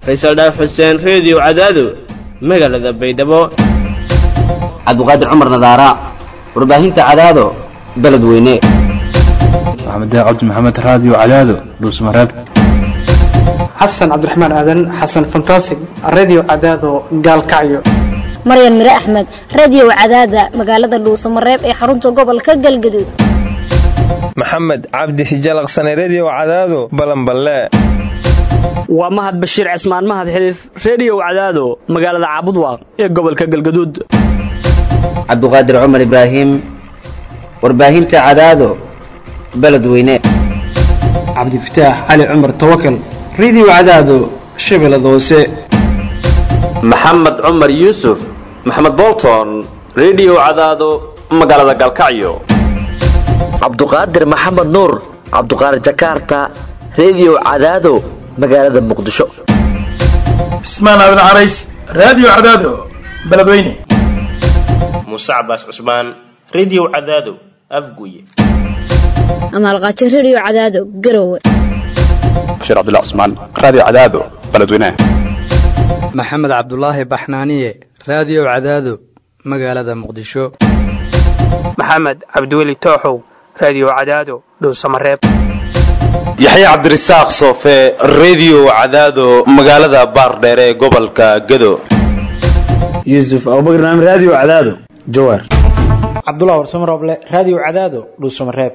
faysal dhaaf xuseen reediyo cadaado magaalada baydhabo cabdiqaadir cumar nadaara warbaahinta cadaado beledweyne maxamed cabdi maxamed raadiyo cadaado dhuusmareeb xasan cabdiraxmaan aadan xasan fantasig radio cadaado gaalkacyo maryan mire axmed radio cadaada magaalada dhuusamareeb ee xarunta gobolka galgaduud maxamed cabdi hijalaqsane redio cadaado balanballe waa mahad bashiir cismaan mahad xiliif reediyo cadaado magaalada caabudwaaq ee gobolka galgaduud cabdiqaadir cumar ibraahim warbaahinta cadaado beledweyne cabdifataax cali cumar tawakal radio cadaado shabeellada hoose maxamed cumar yuusuf maxamed bolton redio cadaado magaalada galkacyo cabduqaadir maxamed nuur cabduqaadir jakarta redio cadaado magaalada muqdisho cismaan aadan carays radio cadaado beledweyne muuse cabaas cusmaan redio cadaado afguye amaalqaajo redio cadaado garowe bashiir cabdilla cusmaan radio cadaado beledweyne maxamed cabdulaahi baxnaaniye radio cadaado magaalada muqdisho maxamed cabdiweli tooxow radio cadaado dhowsamareeb yaxya cabdirasaaq soofe redio cadaado magaalada baardheere ee gobolka gado yuusuf abubakar naam radio cadaado jawaar cabdulah warsamo rooble radio cadaado dhuusamareeb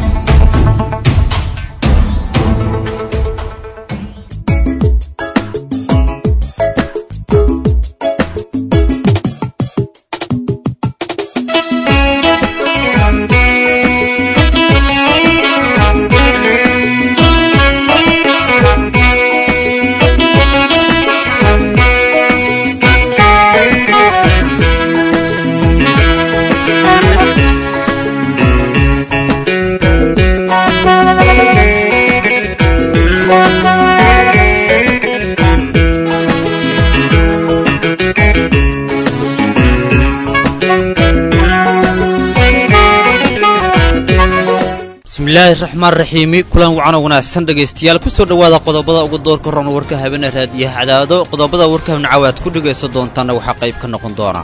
bismillaahi raxmaan raxiimi kulan wacan oo wanaagsan dhegaystayaal kusoo dhowaada qodobada ugu doorka roon warka habeene raadiyaha cadaado qodobada warka habnacawa aad ku dhegaysan doontaanna waxaa qayb ka noqon doona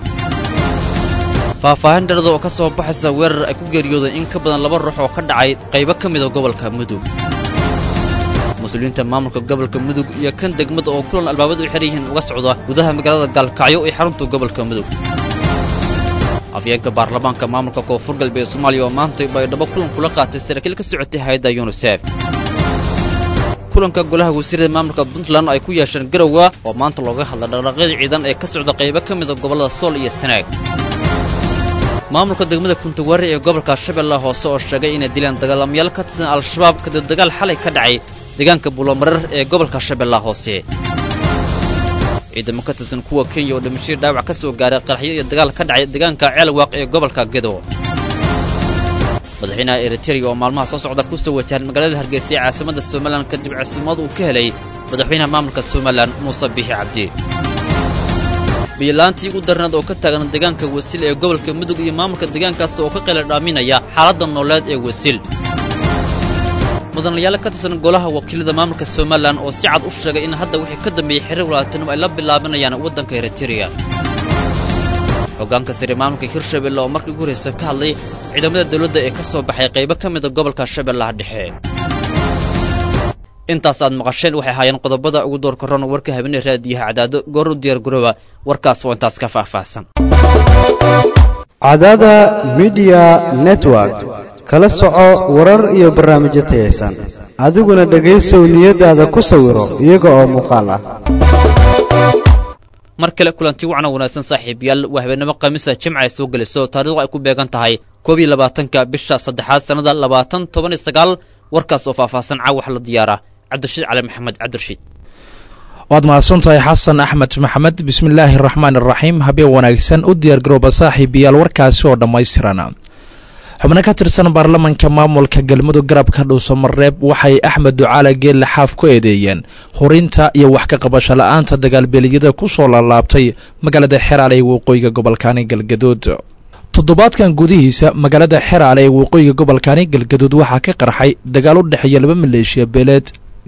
faahfaahin dhalada oo ka soo baxaysa weerar ay ku geeriyooday in ka badan laba ruux oo ka dhacay qaybo ka mida gobolka mudug mas-uuliyiinta maamulka gobolka mudug iyo kan degmada oo kulan albaabadu u xidhan yihiin uga socda gudaha magaalada gaalkacyo ee xarunta gobolka mudug afyeenka baarlamaanka maamulka koonfur galbeed soomaaliya oo maanta baydhabo kulan kula qaatay saraakiil ka socotay hay-adda yunisef kulanka golaha wasiirada maamulka puntland ay ku yeesheen garowa oo maanta looga hadla dhaqdhaqyada ciidan ee ka socda qaybo ka mida gobollada sool iyo sanaag maamulka degmada kuntawaare ee gobolka shabeellaha hoose oo sheegay inay dileen dagaalamayaal ka tirsan al-shabaab kadib dagaal xalay ka dhacay deegaanka buulomareer ee gobolka shabeellaha hoose ciidamo ka tirsan kuwa kenya oo dhimashadii dhaawac ka soo gaaray qaraxyo iyo dagaal ka dhacay deegaanka ceelwaaq ee gobolka gedo madaxweynaha eritereya oo maalmaha soo socda ku soo wajahan magaalada hargeysa ee caasimadda somalilan kadib casiimad uu ka helay madaxweynaha maamulka somalilan muuse biixi cabdi biyolaantii ugu darnaed oo ka taagan deegaanka wasiil ee gobolka mudug iyo maamulka deegaankaas oo ka qayla dhaaminaya xaaladda nooleed ee wasiil mudanayaal ka tirsan golaha wakiilada maamulka somalilan oo si cad u sheegay in hadda wixii ka dambeeyey xiriir walaatinimo ay la bilaabinayaan waddanka eritereya hoggaanka sare maamulka hirshabelle oo markii ugu horraysa ka hadlay ciidamada dawladda ee ka soo baxay qaybo ka mida gobolka shabeellaha dhexe intaas aad maqasheen waxay ahaayeen qodobada ugu door karoon warka habeenee raadiyaha cadaado goor u diyaar garooba warkaas oo intaas ka faahfaahsan cadaada midiya network kala soco warar iyo barnaamijyo tayaysan adiguna dhegaysow niyadaada ku sawiro iyaga oo muuqaal ah mar kale kulanti wacna wanaagsan saaxiibayaal waa habeenimo khamiisa jimca ay soo gelayso taariikhdu ay ku beegan tahay koob iyo labaatanka bisha saddexaad sannada labaatan toban iyo sagaal warkaas oo faahfaahsan caawax la diyaara cabdirashiid cali maxamed cabdirashiid waad mahadsantahay xasan axmed maxamed bismillaahi araxmaan iraxiim habeen wanaagsan u diyaargarooba saaxiibayaal warkaasi oo dhammaystiran xubno ka tirsan baarlamanka maamulka galmudug garabka dhuusamareeb waxay axmed ducaale geelle xaaf ku eedeeyeen hurinta iyo wax ka qabasho la-aanta dagaalbeeliyada ku soo laalaabtay magaalada xeraale ee waqooyiga gobolkaani galgaduud toddobaadkan gudihiisa magaalada xeraale ee waqooyiga gobolkaani galgaduud waxaa ka qarxay dagaal u dhexeeya laba maleeshiya beeleed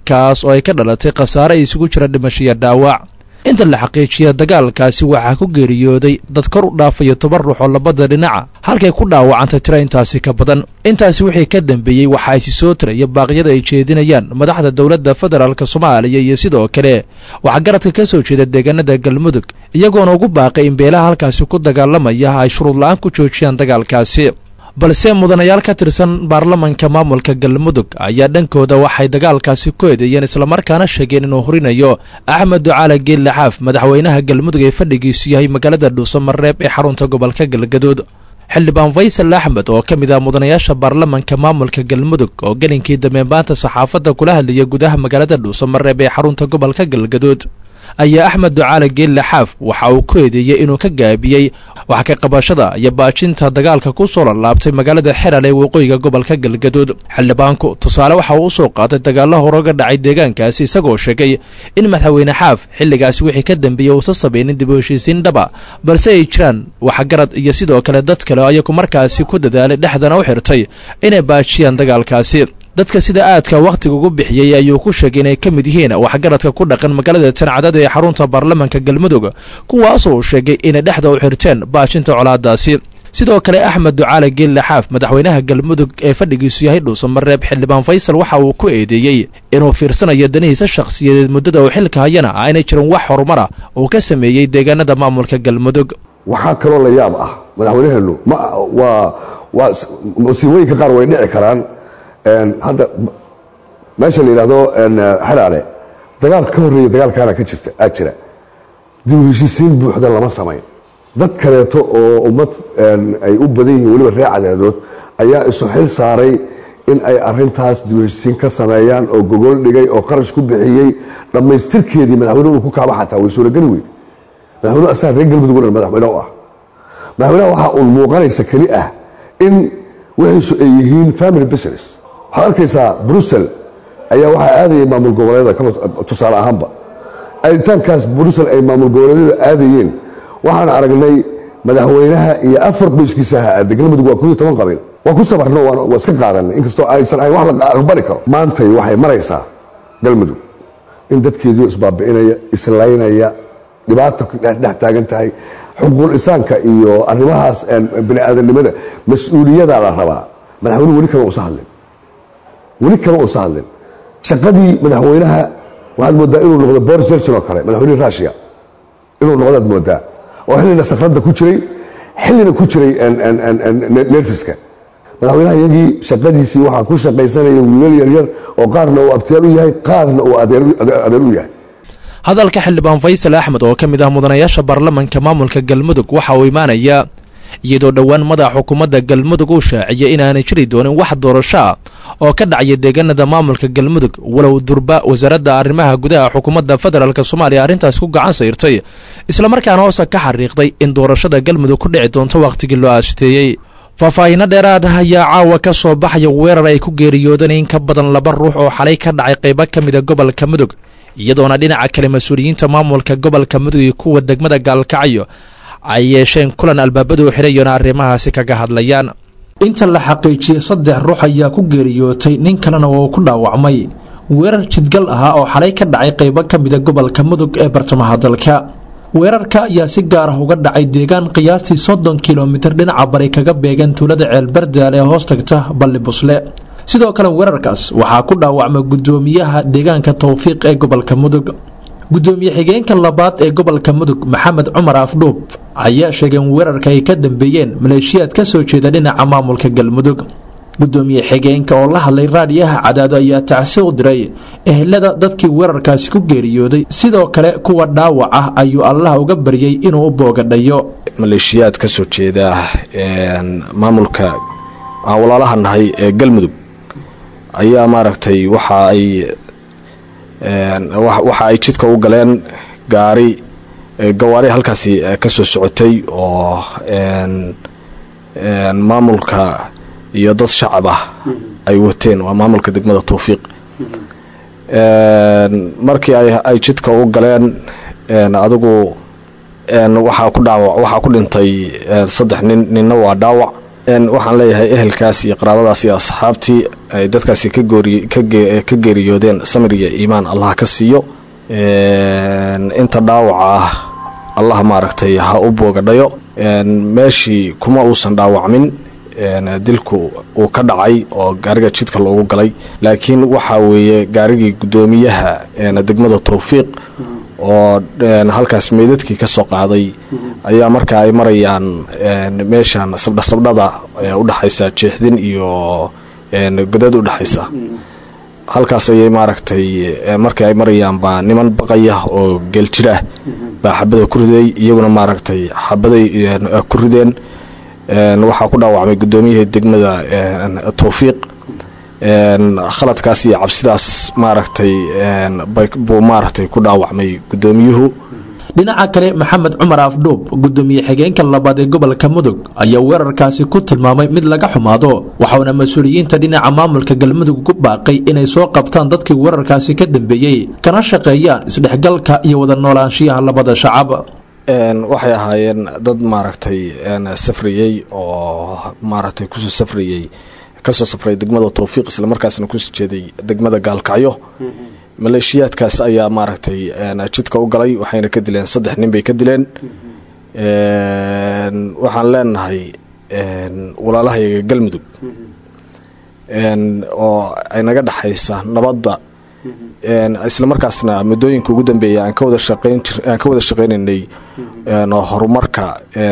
kaas oo ay ka dhalatay khasaare ay isugu jira dhimashiyo dhaawac inta la xaqiijiya dagaalkaasi waxaa ku geeriyooday dad kor u dhaafayo toban ruux oo labada dhinaca halkay ku dhaawacantay tiro intaasi ka badan intaasi wixii ka dambeeyey waxaa isi soo tiraya baaqyada ay jeedinayaan madaxda dowladda federaalk soomaaliya iyo sidoo kale waxaa garadka ka soo jeeda deegaanada galmudug iyagoona ugu baaqay in beelaha halkaasi ku dagaalamaya ay shuruud la-aan ku joojiyaan dagaalkaasi balse mudanayaal ka tirsan baarlamanka maamulka galmudug ayaa dhankooda waxay dagaalkaasi ku eedeeyeen islamarkaana sheegeen inuu horinayo axmed ducaale geelle xaaf madaxweynaha galmudug ee fadhigiisu yahay magaalada dhuusamareeb ee xarunta gobolka galgaduud xildhibaan faysal axmed oo ka mid ah mudanayaasha baarlamanka maamulka galmudug oo gelinkii dambe maanta saxaafadda kula hadlaya gudaha magaalada dhuusamareeb ee xarunta gobolka galgaduud ayaa axmed ducaale geelle xaaf waxa uu ku eedeeyey inuu ka gaabiyey wax ka qabashada iyo baajinta dagaalka ku soo lalaabtay magaalada xeral ee waqooyiga gobolka galgaduud xildhibaanku tusaale waxa uu u soo qaatay dagaallo horoga dhacay deegaankaasi isagoo sheegay in madaxweyne xaaf xilligaasi wixii ka dambeeyey uusa sabaynin dib u heshiisiin dhaba balse ay jiraan waxgarad iyo sidoo kale dad kale ayagu markaasi ku dadaalay dhexdana u xirtay inay baajiyaan dagaalkaasi dadka sida aadka wakhtiga ugu bixiyey ayuu ku sheegay inay ka mid yihiin waxgaradka ku dhaqan magaalada tancadada ee xarunta baarlamanka galmudug kuwaasoo uu sheegay inay dhexda u xirteen baajinta colaadaasi sidoo kale axmed ducaale geelle xaaf madaxweynaha galmudug ee fadhigiisu yahay dhuusamareeb xildhibaan faysal waxa uu ku eedeeyey inuu fiirsanayo danihiisa shakhsiyadeed muddada uu xilka hayana aynay jirin wax horumara uu ka sameeyey deegaanada maamulka galmudug waxaa kaloo la yaab ah madaxweynaheenu ma waa waa masiibooyinka qaar way dhici karaan hadda meesha la yidhaahdo xeraale dagaal ka horreeya dagaalkaana ka jirta aa jira dib u heshiisiin buuxda lama samayn dad kaleeto oo ummad ay u badan yihiin weliba reer cadaadood ayaa isu xil saaray in ay arintaas dib u heshiisiin ka sameeyaan oo gogol dhigay oo qarash ku bixiyey dhammaystirkeedii madaxweynuhu ku kaaba xataa way suurageli weyd madaxweynuhu asaga reer galmudug o dhan madaxweyne u ah madaxweynaha waxaa uun muuqanaysa keli ah in wixiisu ay yihiin family business waxaad arkaysaa brussel ayaa waxaa aadayay maamul goboleedyada tusaale ahaanba aaditaankaas brussel ay maamul goboleedyada aadayeen waxaan aragnay madaxweynaha iyo afar qoyskiisa aha aaday galmudug waa kooiyo toban qabiil waa ku sabarno waa iska qaadanay inkastoo aysan ahayn wax la aqbali karo maantay waxay maraysaa galmudug in dadkeediio isbaabi'inaya islaynaya dhibaato dhex taagan tahay xuquuq insaanka iyo arrimahaas bini aadamnimada mas-uuliyadaa la rabaa madaxweynuhu weli kama usa hadlin weli kama usa hadlin shaqadii madaxweynaha waxaad moodaa inuu noqdo boris jelson oo kale madaxweynihii russia inuu noqdaad moodaa oo xillina sakradda ku jiray xillina ku jiray nerfiska madaxweynaha iyagii shaqadiisii waxaa ku shaqaysanaya wiilal yaryar oo qaarna uu abtiyaal u yahay qaarna uu adeer u yahay hadalka xildhibaan faysal axmed oo ka mid ah mudanayaasha baarlamanka maamulka galmudug waxa uu imaanayaa iyadoo dhowaan madaxa xukuumadda galmudug uu shaaciyay inaanay jiri doonin wax doorasho ah oo ka dhacaya deegaanada maamulka galmudug walow durba wasaaradda arrimaha gudaha xukuumadda federaalk soomaaliya arrintaas ku gacan sayrtay islamarkaana hoose ka xariiqday in doorashada galmudug ku dhici doonto wakhtigii loo aasteeyey faahfaahinno dheeraad ah ayaa caawa ka soo baxaya weerar ay ku geeriyoodeen in ka badan laba ruux oo xalay ka dhacay qaybo ka mida gobolka mudug iyadoona dhinaca kale mas-uuliyiinta maamulka gobolka mudug iyo kuwa degmada gaalkacyo ay yeesheen kulan albaabadu xirayona arrimahaasi kaga hadlayaan inta la xaqiijiyey saddex ruux ayaa ku geeriyootay nin kalena oo ku dhaawacmay weerar jidgal ahaa oo xalay ka dhacay qaybo ka mida gobolka mudug ee bartamaha dalka weerarka ayaa si gaar ah uga dhacay deegaan qiyaastii soddon kilomitir dhinaca bari kaga beegan tuulada ceelbardaal ee hoos tagta balli busle sidoo kale weerarkaas waxaa ku dhaawacmay guddoomiyaha deegaanka towfiiq ee gobolka mudug guddoomiye xigeenka labaad ee gobolka mudug maxamed cumar afdhuub ayaa sheegay in weerarka ay ka dambeeyeen maleeshiyaad ka soo jeeda dhinaca maamulka galmudug guddoomiye xigeenka oo la hadlay raadiyaha cadaado ayaa tacsi u diray ehelada dadkii weerarkaasi ku geeriyooday sidoo kale kuwa dhaawac ah ayuu allah uga baryay inuu u boogadhayo maleeshiyaad ka soo jeeda maamulka aan walaalaha nahay ee galmudug ayaa maaragtay waxa ay waxa ay jidka u galeen gaari gawaari halkaasi ka soo socotay oo maamulka iyo dad shacab ah ay wateen waa maamulka degmada towfiiq markii ay jidka u galeen adigu waxaa ku dhaawac waxaa ku dhintay saddex nin ninna waa dhaawac waxaan leeyahay ehelkaas iyo qaraabadaas iyo asxaabtii ay dadkaasi ka goori ka geeriyoodeen samir iyo iimaan allah ka siiyo inta dhaawaca ah allah maaragtay ha u boogadhayo meeshii kuma uusan dhaawacmin dilku uu ka dhacay oo gaariga jidka loogu galay laakiin waxa weeye gaarigii guddoomiyaha degmada towfiiq oo halkaas meydadkii ka soo qaaday ayaa marka ay marayaan meeshan sabdha sabdhada udhexaysa jeexdin iyo godad udhexaysa halkaas ayay maaragtay markii ay marayaan baa niman baqaya oo geeljir ah baa xabada ku riday iyaguna maaragtay xabaday ku rideen waxaa ku dhaawacmay guddoomiyihii degmada towfiiq khaladkaas iyo cabsidaas maaragtay buu maaragtay ku dhaawacmay guddoomiyuhu dhinaca kale maxamed cumar afdhuub gudoomiye xigeenka labaad ee gobolka mudug ayaa weerarkaasi ku tilmaamay mid laga xumaado waxauna mas-uuliyiinta dhinaca maamulka galmudug ku baaqay inay soo qabtaan dadkii weerarkaasi ka dambeeyey kana shaqeeyaan isdhexgalka iyo wada noolaanshiyaha labada shacab waxay ahaayeen dad maaragtay safriyey oo maaragtay kusoo safriyey kasoo safray degmada towfiiq islamarkaasna kusoo jeeday degmada gaalkacyo maleeshiyaadkaas ayaa maaragtay jidka u galay waxayna ka dileen saddex nin bay ka dileen waxaan leenahay walaalahayaga galmudug oo ay naga dhexaysa nabadda islamarkaasna muddooyinka ugu dambeeya aan ka wada shaqeyn jir aan ka wada shaqeynaynay horumarka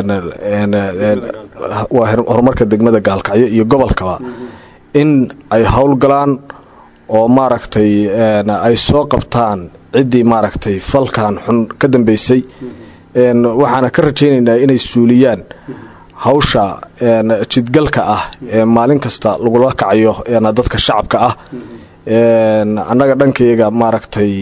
waa horumarka degmada gaalkacyo iyo gobolkaba in ay howlgalaan oo maaragtay ay soo qabtaan ciddii maaragtay falkan xun ka dambeysay waxaana ka rajaynaynaa inay suuliyaan hawsha jidgalka ah ee maalin kasta lagula kacayo dadka shacabka ah annaga dhankayaga maaragtay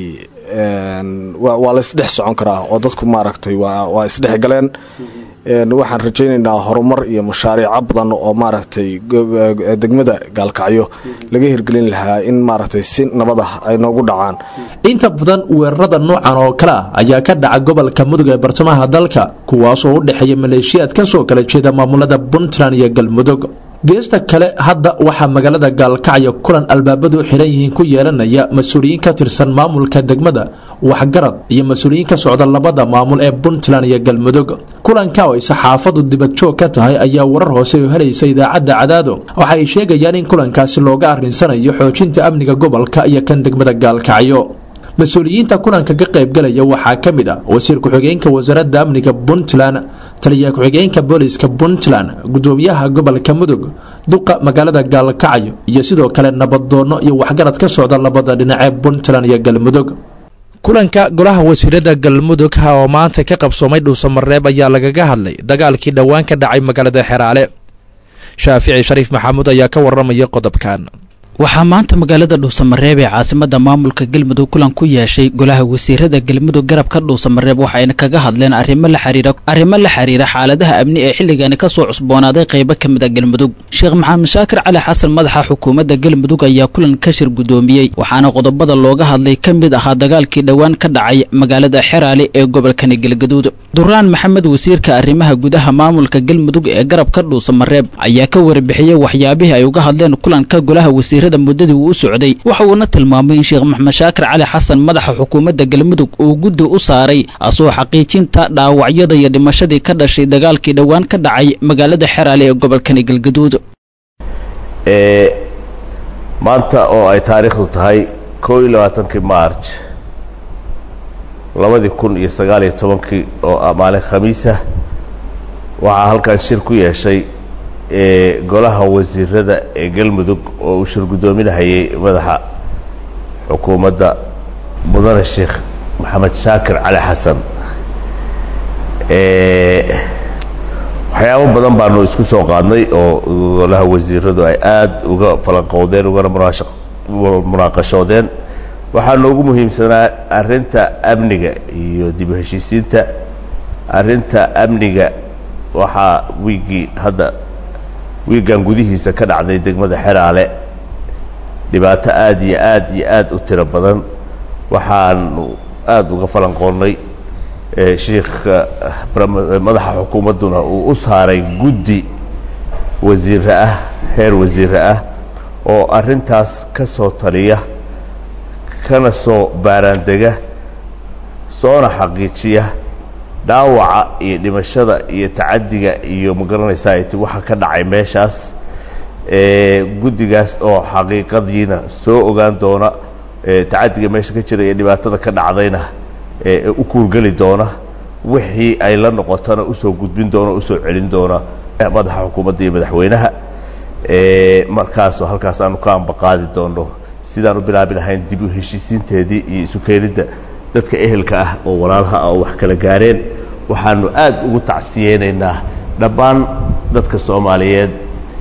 waa la isdhex socon karaa oo dadku maaragtay waa isdhex galeen waxaan rajaynaynaa horumar iyo mashaariico badan oo maaragtay degmada gaalkacyo laga hirgelin lahaa in maaragtay si nabad ah ay noogu dhacaan inta badan weerarada noocan oo kale ah ayaa ka dhaca gobolka mudug ee bartamaha dalka kuwaasoo u dhexeeya maleeshiyaad ka soo kala jeeda maamulada puntland iyo galmudug geesta kale hadda waxaa magaalada gaalkacyo kulan albaabadu xiran yihiin ku yeelanaya mas-uuliyiin ka tirsan maamulka degmada waxgarad iyo mas-uuliyiin ka socda labada maamul ee puntland iyo galmudug kulanka oo ay saxaafadu dibadjoog ka tahay ayaa warar hoose oo helaysa idaacadda cadaado waxa ay sheegayaan in kulankaasi looga arrinsanayo xoojinta amniga gobolka iyo kan degmada gaalkacyo mas-uuliyiinta kulanka ka qaybgalaya waxaa ka mid ah wasiir ku-xigeenka wasaaradda amniga puntland taliya ku-xigeenka booliska puntland gudoomiyaha gobolka mudug duqa magaalada gaalkacyo iyo sidoo kale nabaddoonno iyo waxgarad ka socda labada dhinacee puntland iyo galmudug kulanka golaha wasiirada galmudug ha oo maanta ka qabsoomay dhuusamareeb ayaa lagaga hadlay dagaalkii dhowaan ka dhacay magaalada xeraale shaafici shariif maxamuud ayaa ka waramaya qodobkan waxaa maanta magaalada dhuusamareeb ee caasimada maamulka galmudug kulan ku yeeshay golaha wasiirada galmudug garabka dhuusamareeb waxayna kaga hadleen arrimo la xiriira arrimo la xiriira xaaladaha amni ee xilligani kasoo cusboonaaday qaybo ka mid a galmudug sheekh maxamed shaakir cali xasan madaxa xukuumadda galmudug ayaa kulan ka shir gudoomiyey waxaana qodobada looga hadlay ka mid ahaa dagaalkii dhowaan ka dhacay magaalada xeraale ee gobolkani galgaduud duraan maxamed wasiirka arrimaha gudaha maamulka galmudug ee garabka dhuusamareeb ayaa ka warbixiyey waxyaabihii ay uga hadleen kulanka golaha wasiirada muddadii uu u socday waxa uuna tilmaamay in sheekh maxamed shaakir cali xasan madaxa xukuumadda galmudug uu guddi u saaray asoo xaqiijinta dhaawacyada iyo dhimashadii ka dhashay dagaalkii dhowaan ka dhacay magaalada xeraale ee gobolkani galgaduud maanta oo ay taariikhdu tahay koo iyo labaatankii marj labadii kun iyo sagaal iyo tobankii oo ah maalin khamiisah waxaa halkan shir ku yeeshay ee golaha wasiirada ee galmudug oo uu shir guddoominahayay madaxa xukuumadda mudane sheekh maxamed shaakir cali xasan waxyaabo badan baanu isku soo qaadnay oo golaha wasiiradu ay aada uga falanqowdeen ugana munaaqashoodeen waxaa noogu muhiimsanaa arrinta amniga iyo dib u heshiisiinta arrinta amniga waxaa wiiggii hadda wiiggan gudihiisa ka dhacday degmada xeraale dhibaato aada iyo aad iyo aad u tiro badan waxaanu aada uga falanqoonnay shiikha madaxa xukuumadduna uu u saaray guddi wasiire ah heer wasiire ah oo arrintaas ka soo taliya kana soo baaraandega soona xaqiijiya dhaawaca iyo dhimashada iyo tacaddiga iyo magaranaysaa it waxa ka dhacay meeshaas guddigaas oo xaqiiqadiina soo ogaan doona tacaddiga meesha ka jira iyo dhibaatada ka dhacdayna u kuurgeli doona wixii ay la noqotona usoo gudbin doona usoo celin doona madaxa xukuumadda iyo madaxweynaha markaasoo halkaas aanu ka ambaqaadi doono sidaan u bilaabi lahayn dib u heshiisiinteedii iyo isu keenidda dadka ehelka ah oo walaalaha ah oo wax kala gaareen waxaanu aad ugu tacsiyeynaynaa dhammaan dadka soomaaliyeed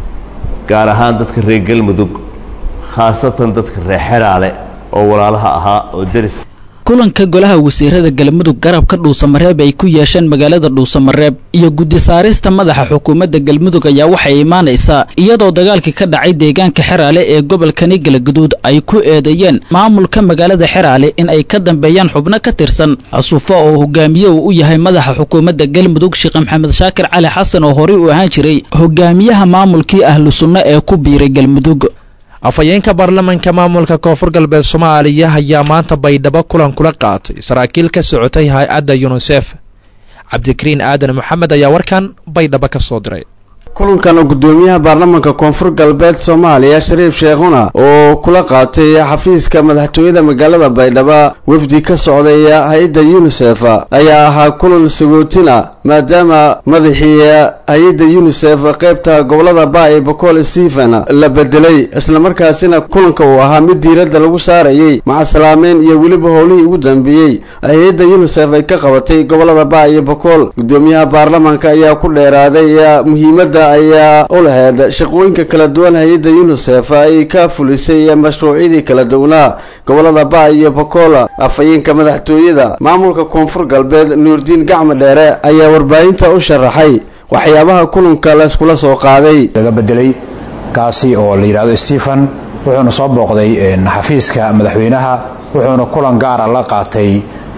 gaar ahaan dadka reer galmudug khaasatan dadka reer xeraale oo walaalaha ahaa oo deris kulanka golaha wasiirada galmudug garabka dhuusamareeb ay ku yeesheen magaalada dhuusamareeb iyo guddi saarista madaxa xukuumadda galmudug ayaa waxay imaanaysaa iyadoo dagaalkii ka dhacay deegaanka xeraale ee gobolkani galgaduud ay ku eedeeyeen maamulka magaalada xeraale in ay ka dambeeyaan xubno ka tirsan casuufo oo hogaamiye uu u yahay madaxa xukuumadda galmudug sheekh maxamed shaakir cali xasan oo horey u ahaan jiray hogaamiyaha maamulkii ahlu sunno ee ku biiray galmudug afhayeenka baarlamanka maamulka koonfur galbeed soomaaliya ayaa maanta baydhabo kulan kula qaatay saraakiil ka socotay hay-adda yunisef cabdikariin aadan maxamed ayaa warkan baydhabo ka soo diray kulankan oo guddoomiyaha baarlamanka koonfur galbeed soomaaliya shariif sheekhuna oo kula qaatay xafiiska madaxtooyada magaalada baydhabo wafdi ka socdaya hay-adda yunisef ayaa ahaa kulan sagootina maadaama madaxii hay-adda yunisef qaybta gobolada baay bocol stephen la bedelay islamarkaasina kulanka uu ahaa mid diiradda lagu saarayay macasalaameyn iyo weliba howlihii ugu dambeeyey hay-adda yunisef ay ka qabatay gobolada baay iyo bocol guddoomiyaha baarlamanka ayaa ku dheeraaday muhiimadda ayaa u lahayd shaqooyinka kala duwan hay-adda yunisef ay ka fulisay mashruucyadii kala duwanaa gobolada baay iyo bocol afhayeenka madaxtooyada maamulka koonfur galbeed nuurdiin gacmo dheere ayaa warbaahinta u sharaxay waxyaabaha kulanka layskula soo qaaday laga bedelay kaasi oo la yidhahdo stephen wuxuuna soo booqday xafiiska madaxweynaha wuxuuna kulan gaara la qaatay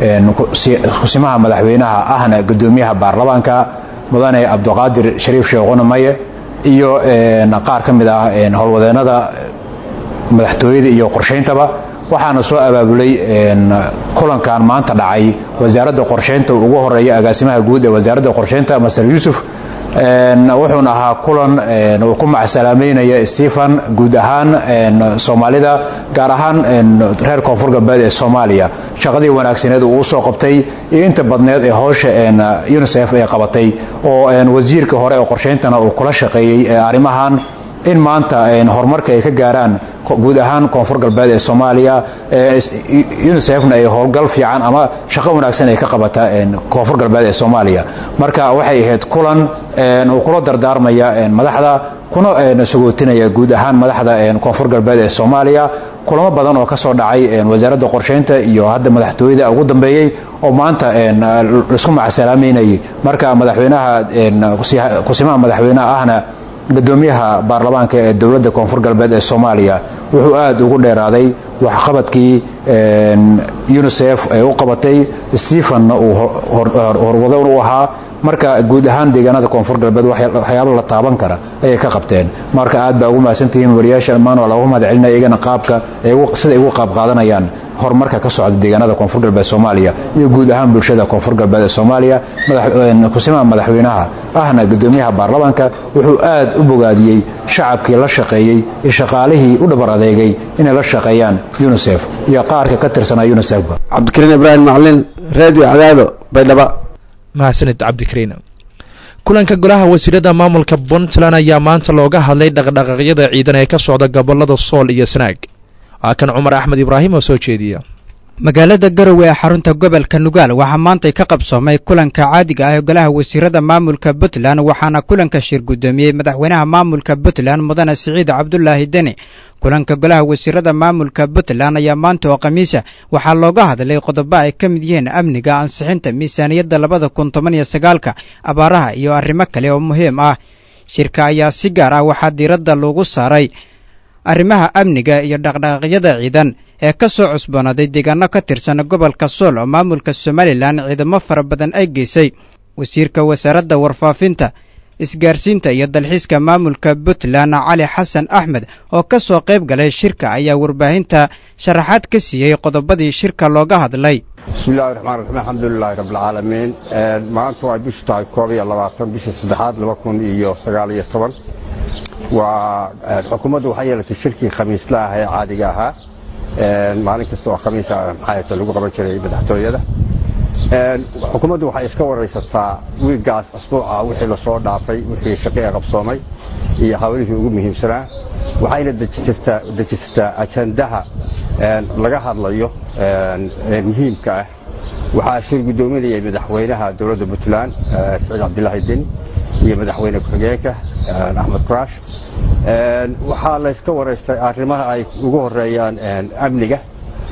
kusimaha madaxweynaha ahna guddoomiyaha baarlamaanka mudane cabdiqaadir shariif sheekhuna maye iyo qaar ka mid ah howlwadeenada madaxtooyada iyo qorshayntaba waxaana soo abaabulay kulankan maanta dhacay wasaaradda qorshaynta ugu horeeya agaasimaha guud ee wasaaradda qorshaynta master yuusuf wuxuuna ahaa kulan uu ku macsalaameynaya stephen guud ahaan soomaalida gaar ahaan reer koonfur galbeed ee soomaaliya shaqadii wanaagsaneed uu usoo qabtay iyo inta badneed ee howsha unisef ay qabatay oo wasiirka hore ee qorshayntana uu kula shaqeeyey arrimahan in maanta horumarka ay ka gaaraan guud ahaan koonfur galbeed ee soomaaliya unisefna ay howlgal fiican ama shaqo wanaagsan ay ka qabata koonfur galbeed ee soomaaliya marka waxay ahayd kulan uu kula dardaarmaya madaxda kuna sagootinaya guud ahaan madaxda koonfur galbeed ee soomaaliya kulamo badan oo kasoo dhacay wasaaradda qorshaynta iyo hadda madaxtooyada ugu dambeeyey oo maanta laisku macsalaameynayay marka madaxweynaha kusimaha madaxweynaha ahna gudoomiyaha baarlamaanka ee dowladda koonfur galbeed ee soomaaliya wuxuu aad ugu dheeraaday waxqabadkii unisef ay u qabatay stephenna uu horwadan u ahaa marka guud ahaan deegaanada koonfur galbeed waxyaalo la taaban kara ayay ka qabteen marka aad baa ugu mahadsantihiin wariyaasha dhammaan waa loogu mahad celinaya iyagana qaabka sida ay ugu qaab qaadanayaan horumarka ka socda deegaanada koonfur galbeed soomaaliya iyo guud ahaan bulshada koonfur galbeed ee soomaaliya kusimaha madaxweynaha ahna gudoomiyaha baarlamaanka wuxuu aad u bogaadiyey shacabkii la shaqeeyey iyo shaqaalihii u dhabar adeegay inay la shaqeeyaan unisef iyo qaarka ka tirsanaa unisefba cabdikariin ibraahim macalin radio cadaado baydhaba mahadsanid cabdikariin kulanka golaha wasiirada maamulka puntland ayaa maanta looga hadlay dhaqdhaqaaqyada ciidan ee ka socda gobolada sool iyo sanaag waa kan cumar axmed ibraahim oo soo jeediya magaalada garowe ee xarunta gobolka nugaal waxaa maantay ka qabsoomay kulanka caadiga ah ee golaha wasiirada maamulka puntland waxaana kulanka shir guddoomiyey madaxweynaha maamulka puntland mudane siciid cabdulaahi deni kulanka golaha wasiirada maamulka puntland ayaa maanta oo khamiisa waxaa looga hadlay qodobo ay ka mid yihiin amniga ansixinta miisaaniyadda labada kun toban iyo sagaalka abaaraha iyo arrimo kale oo muhiim ah shirka ayaa si gaar ah waxaa diiradda loogu saaray arrimaha amniga iyo dhaqdhaqaaqyada ciidan ee ka soo cusboonaaday deegaano ka tirsan gobolka sool oo maamulka somalilan ciidamo fara badan ay geysay wasiirka wasaaradda warfaafinta isgaarsiinta iyo dalxiiska maamulka puntland cali xasan axmed oo ka soo qayb galay shirka ayaa warbaahinta sharaxaad ka siiyey qodobadii shirka looga hadlay bismillahi raxmaan raxiim alxamdulilaahi rabbilcaalamiin maanta waa bishu tahay koob iyo labaatan bisha saddexaad laba kun iyo sagaal iyo toban waa xukuumaddu waxay yeelatay shirkii khamiisla ah ee caadiga ahaa maalin kasta oo khamiisa maxaayata lagu qaban jiray madaxtooyada xukuumaddu waxay iska waraysataa wiiggaas asbuuca wixii lasoo dhaafay wixii shaqi ee qabsoomay iyo hawlihii ugu muhiimsanaa waxayna dejisataa ajandaha laga hadlayo ee muhiimka ah waxaa shir guddoominayay madaxweynaha dowladda puntland siciid cabdilaahi deni iyo madaxweyne ku-xigeenka axmed kuraash waxaa layska waraystay arrimaha ay ugu horeeyaan amniga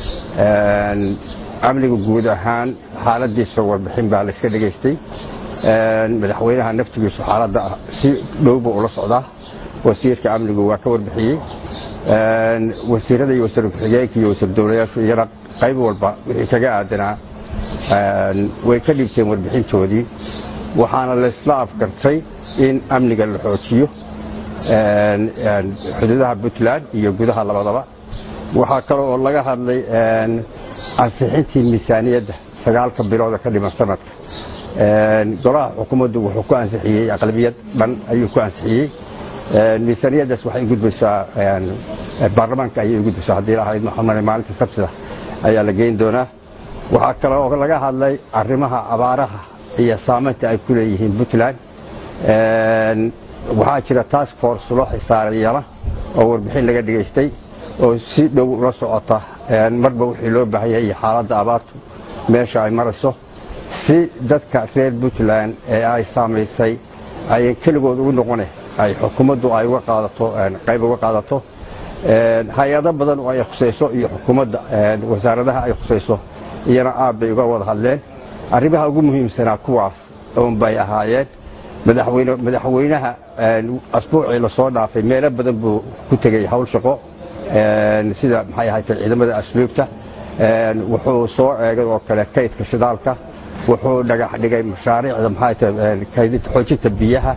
amniga guud ahaan xaaladiisa warbixin baa layska dhegaystay madaxweynaha naftigiisu xaaladda si dhowba ula socdaa wasiirka amnigu waa ka warbixiyey wasiirada iyo wasiir ku-xigeenka iyo wasiir dowlayaashu iyana qayb walba wixii kaga aadanaa way ka dhibteen warbixintoodii waxaana laysla afgartay in amniga la xoojiyo xuduudaha puntland iyo gudaha labadaba waxaa kale oo laga hadlay ansixintii miisaaniyadda sagaalka bilooda ka dhiman sanadka golaha xukuumaddu wuxuu ku ansixiyey aqlabiyad dhan ayuu ku ansixiyey miisaaniyaddaas waxay gudbaysaa baarlamaanka ayay gudbaysaa haddii lahayd maxamane maalinta sabtida ayaa la geyn doonaa waxaa kale oo laga hadlay arrimaha abaaraha iyo saamaynta ay ku leeyihiin puntland waxaa jira task force loo xisaaray yana oo warbixin laga dhigaystay oo si dhow ula socota marba wixii loo baahan yahay iyo xaaladda abaartu meesha ay marayso si dadka reer puntland ee ay saamaysay ayan keligood ugu noqone ay xukuumaddu ay uga qaadato qayb uga qaadato hay-ado badan oo ay khusayso iyo xukuumadda wasaaradaha ay khusayso iyana aad bay uga wada hadleen arrimaha ugu muhiimsanaa kuwaas oonbay ahaayeen madaxweynaha asbuucii lasoo dhaafay meelo badan buu ku tegey hawl shaqo sida maxay ahayd ciidamada asluubta wuxuu soo eegay oo kale kaydka shidaalka wuxuu dhagax dhigay mashaariicda maxay tahay kaydinta xoojinta biyaha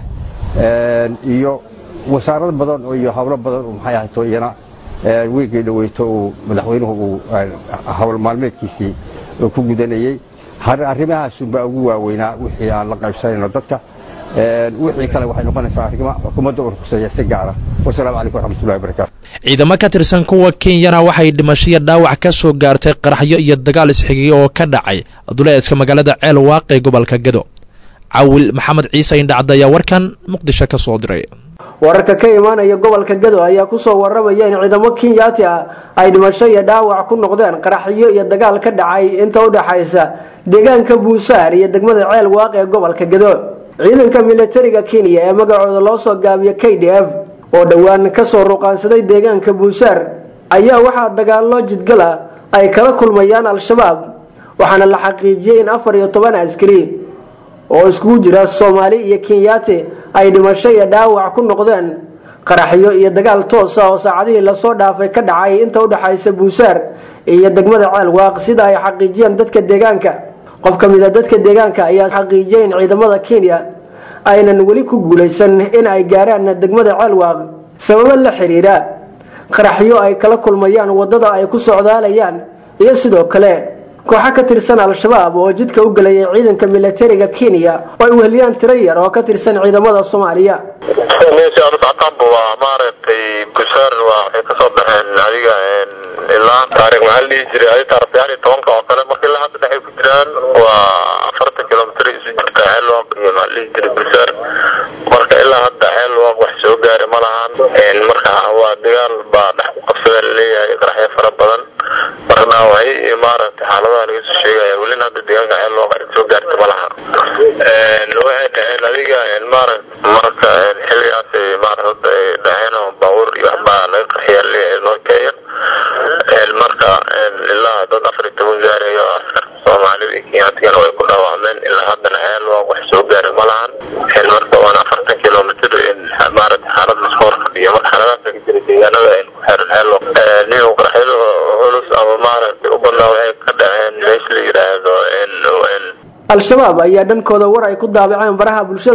iyo wasaarado badan iyo hawlo badan oo maxay ahayd iyana wiigii dhaweyto uu madaxweynuhu uu hawl maalmeedkiisii ku gudanayey arrimahaasunbaa ugu waaweynaa wixii aan la qaybsanayno dadka wixii kale waxay noqonaysaa arrimo xukuumadda uu ruqseeya si gaara wasalaamu calaykum waraxmatullahi wabarakaatu ciidamo ka tirsan kuwa kenyana waxay dhimasho iyo dhaawac ka soo gaartay qaraxyo iyo dagaal isxigay oo ka dhacay duleeska magaalada ceel waaq ee gobolka gedo cawil maxamed ciise indhacda ayaa warkan muqdisho ka soo diray wararka ka imaanaya gobolka gado ayaa kusoo waramaya in ciidamo kenyaati ah ay dhimasho iyo dhaawac ku noqdeen qaraxyo iyo dagaal ka dhacay inta u dhaxaysa deegaanka buusaar iyo degmada ceel waaq ee gobolka gado ciidanka militariga kenya ee magacooda loo soo gaabiyo k d f oo dhowaan kasoo ruqaansaday deegaanka buusaar ayaa waxaa dagaallo jidgal ah ay kala kulmayaan al-shabaab waxaana la xaqiijiyey in afar iyo toban askari oo iskugu jira soomaali iyo kenyaati ay dhimasho iyo dhaawac ku noqdeen qaraxyo iyo dagaal toosa oo saacadihii lasoo dhaafay ka dhacay inta udhexaysa buusaar iyo degmada ceel waaq sida ay xaqiijiyeen dadka deegaanka qof ka mid a dadka deegaanka ayaa xaqiijiyay in ciidamada kenya aynan weli ku guulaysan in ay gaaraan degmada ceel waaq sababo la xiriira qaraxyo ay kala kulmayaan wadada ay ku socdaalayaan iyo sidoo kale kooxo ka tirsan al-shabaab oo jidka u gelayay ciidanka militariga kenya oo ay weheliyaan tiro yar oo ka tirsan ciidamada soomaaliya meesha aanu socotaanba waa maaragtay busaar waa waxay kasoo baxeen adiga ilaa taariikh maxaa la dhihi jiray adi taarikh sagaal iyo tobanka oo kale marka ilaa hadda dhexay ku jiraan waa afartan kilomitr isu jirta xeelwaq iyo maxaa la dhihi jiray busaar marka ilaa hadda xeelwaq wax soo gaari ma lahan marka waa dagaal baa dhex ku qabsada laleeyahay qaraxyo fara badan marka dhaawacyo iyo maaragtay xaaladaha laga soo sheegaya welina hadda deegaanka xeelwaq ay soo gaarta ma laha waxay dhaheen adiga maaragt marka xilligaas maaragta ay dhaheen oo baabuur iyo waxbaa laga qarxiyaa leeyahay noo kenya marka ilaa dad afar iyo toban gaarayo askar soomaalida iyo kenyatigana way ku dhaawacmeen ilaa haddana xeel waa wax soo gaaray ma lahan marka waana afartan kilomitr maaragta xaalad lasku horfadhiyo marka xaaladaas ka jira deegaanada ku xeeran xeel nin qaraxyada culus ama maaragtay u badnaa waxay ka dhaceen meesha la yidhaahdo al-shabaab ayaa dhankooda war ay ku daabaceen baraha bulshada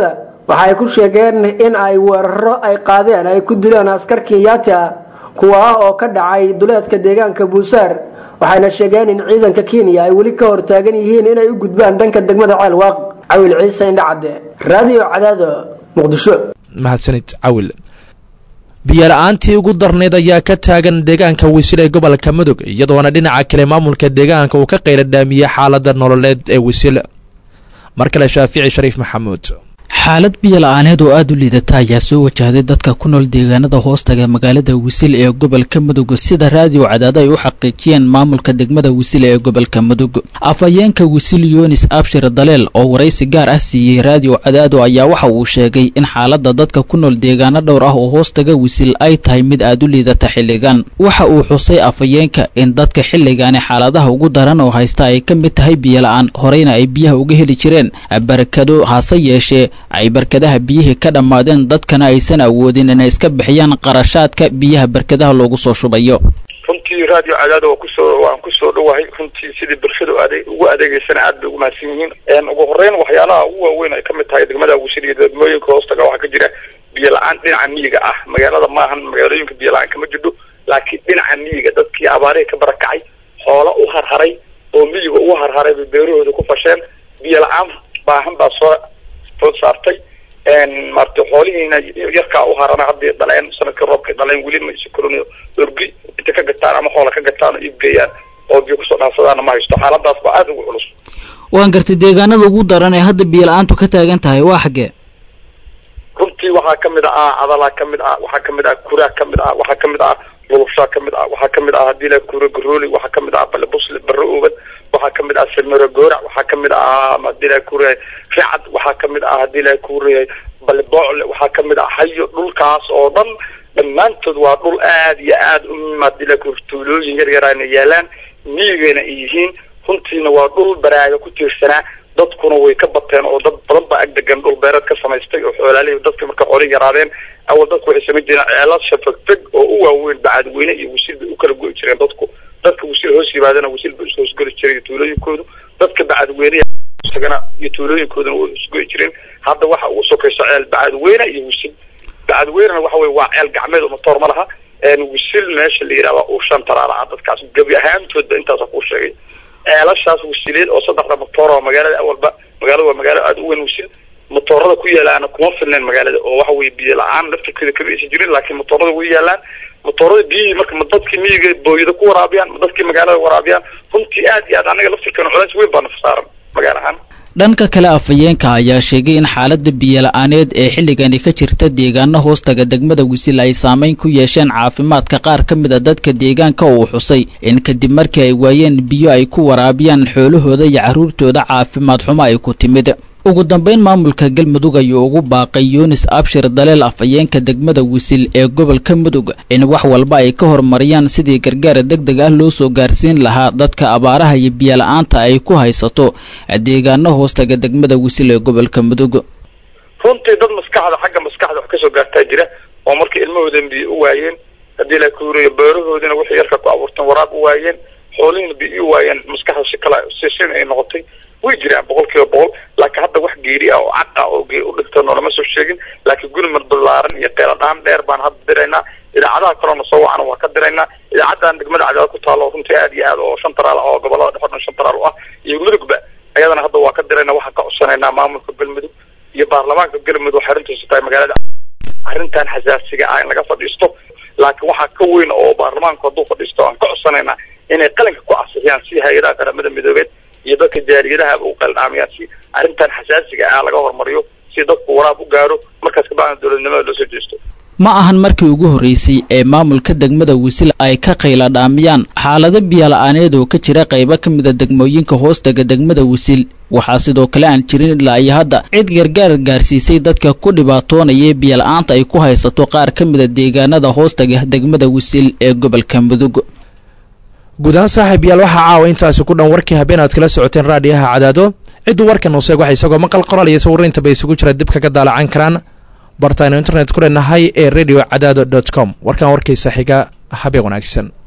waxa ay ku sheegeen in ay weeraro ay qaadeen ay ku dileen askar kenyaati ah kuwa ah oo ka dhacay duleedka deegaanka buusaar waxayna sheegeen in ciidanka kenya ay weli ka hortaagan yihiin inay u gudbaan dhanka degmada ceelwaaq cawil ciise indhacadde raadiyo cadaado muqdisho mahadsanid cawil biyola-aantii ugu darnayd ayaa ka taagan deegaanka wisil ee gobolka mudug iyadoona dhinaca kale maamulka deegaanka uu ka qayla dhaamiyey xaalada nololeed ee wisil mar kale shaafici shariif maxamuud xaalad biyo la-aaneed oo aada u liidata ayaa soo wajahday dadka ku nool deegaanada hoostaga magaalada wisil ee gobolka mudug sida raadiyo cadaado ay u xaqiijiyeen maamulka degmada wisil ee gobolka mudug afhayeenka wisil yunis abshir daleel oo waraysi gaar ah siiyey raadiyo cadaado ayaa waxa uu sheegay in xaalada dadka ku nool deegaano dhowr ah oo hoostaga wisil ay tahay mid aada u liidata xilligan waxa uu xusay afhayeenka in dadka xilligaani xaaladaha ugu daran oo haysta ay ka mid tahay biyo la-aan horeyna ay biyaha uga heli jireen barakado hase yeeshee ay barkadaha biyihii ka dhammaadeen dadkana aysan awoodin inay iska bixiyaan qarashaadka biyaha barkadaha loogu soo shubayo runtii raadiyo cadaado waa kusoo waan kusoo dhowahay runtii sidii bulshada ade ugu adeegeysana aad bay ugu mahadsan yihiin ugu horeyn waxyaalaha ugu waaweyn ay kamid tahay degmada wisil iyo degmooyinka hoostaga waxaa ka jira biyo la-aan dhinaca miyiga ah magaalada maahan magaalooyinka biyo la-aan kama jidho laakiin dhinaca miyiga dadkii abaarihii ka barakacay xoola u harharay oo miyiga ugu harharay bay beerahooda ku fasheen biyo la-aan baahan baa soo food saartay maarata xoolihiina yarkaa u harana hadday dhaleen sanadkii roobkay dhaleen weli ma isu korin orgi inta ka gataan ama xoola ka gataan oo iibgeeyaan oo biyo kusoo dhaafsadaana ma haysto xaaladaas baa aada ugu culus waan gartay deegaanada ugu daran ee hadda biyo la-aantu ka taagan tahay waa xaggee runtii waxaa kamid ah adalaa kamid ah waxaa kamid ah kuraa kamid ah waxaa kamid ah lulubshaa kamid ah waxaa kamid ah hadii la kura garooli waxaa kamid ah balebusle barre ooban waxaa kamid ah samero goorac waxaa kamid ah hadii la kureeyay ricad waxaa kamid ah hadii la kureeyay baleboocle waxaa kamid ah hayo dhulkaas oo dhan dhammaantood waa dhul aad iyo aad u hadii la kur tuulooyin yar yarana yaalaan miyigayna ay yihiin runtiina waa dhul baraaga ku tiirsanaa dadkuna way ka bateen oo dad badan baa agdegan dhul beereed ka samaystay oo xoolaalihii dadka marka xoolihii yaraadeen awal dadku waxay samayn jireen ceelasha fegfeg oo u waaweyn bacadweyne iyo wisil bay u kala go'i jireen dadku dadka wisil hoos yimaadana wisil bay ishoosgeli jiray tuulooyinkoodu dadka bacadweyne isagana iyo tuulooyinkooduna way isgo'i jireen hadda waxa ugu sokayso ceel bacadweyne iyo wisil bacadweynena waxa weye waa ceel gacmeed oo matoor ma laha wisil meesha la yidhahda uu shan taraala ah dadkaas gebi ahaantoodba intaasa kuu sheegay ceelashaas wisileed oo saddexda matoor oo magaalada awalba magaalada waa magaalo aada u weyn wisil matoorada ku yaalaana kuma filneen magaalada oo waxa weye biyo la-aan laftirkeeda kama aysan jirin laakiin matoorada way yaalaan matoorada biyihii marka ma dadkii miyiga booyada ku waraabiyaan ma dadkii magaalada waraabiyaan runtii aad iyo aad anaga laftirkeena culays weyn baa naf saaran magaala ahaan dhanka kale afhayeenka ayaa sheegay in xaalada biyo la-aaneed ee xilligani ka jirta deegaano hoostaga degmada wisil ay saameyn ku yeesheen caafimaadka qaar ka mid a dadka deegaanka uu xusay in kadib markii ay waayeen biyo ay ku waraabiyaan xoolahooda iyo carruurtooda caafimaad xumo ay ku timid ugu dambeyn maamulka galmudug ayuu ugu baaqay yunis abshir daleel afhayeenka degmada wisil ee gobolka mudug in wax walba ay ka horumariyaan sidii gargaar deg deg ah loo soo gaarsiin lahaa dadka abaaraha iyo biyo la-aanta ay ku haysato deegaano hoostaga degmada wisil ee gobolka mudug runtii dad maskaxda xagga maskaxda wax kasoo gaartaa jira oo markii ilmahoodan biyo u waayeen haddii la kuuriyo beerahoodina wixii yarka ku abuurteen waraab u waayeen xoolihiina biyo u waayeen maskaxda si kala sisin ay noqotay way jiraan boqol kiiba boqol laakiin hadda wax geeri ah oo cad ah oo gee u dhigta noolama soo sheegin laakiin gurmad ballaaran iyo qeyladhaan dheer baan hadda diraynaa idaacadaha kalena soo wacana waa ka diraynaa idaacadan degmada cadaad ku taalo runtii aad iyo aad oo shan taraal ah oo gobolada dhexe o dhan shan taraal u ah iyo mudugba ayadana hadda waa ka diraynaa waxaan ka codsanaynaa maamulka galmudug iyo baarlamaanka galmudug waxay arrintiisu tahay magaalada arrintan xasaasiga ah in laga fadhiisto laakiin waxaa ka weyn oo baarlamaanku hadduu fadhiisto aan ka codsanaynaa inay qalinka ku casixiyaan si hay-adaha qaramada midoobeed iyo dadka jaaliyadaha u qaldhaamayaan si arrintan xasaasiga ah laga hormariyo si dadku waraab u gaaro markaas kabacdan dowladnimada loo soo jeesto ma ahan markii ugu horreysay ee maamulka degmada wisil ay ka qayla dhaamiyaan xaalado biyo la-aaneed oo ka jira qaybo ka mida degmooyinka hoostaga degmada wisil waxaa sidoo kale aan jirin ilaa iyo hadda cid gargaar gaarsiisay dadka ku dhibaatoonaya biyo la-aanta ay ku haysato qaar ka mida deegaanada hoostaga degmada wisil ee gobolka mudug guud ahaan saaxiib yaal waxaa caawa intaasi ku dhan warkii habeen aad kala socoteen raadiyaha cadaado cidduu warkan useeg waxa isagoo maqal qoraal iyo sawirriinta bay isugu jira dib kaga daalacan karaan bartaaynu internet ku leenahay ee radio cadaado dot com warkan warkiisa xiga habeen wanaagsan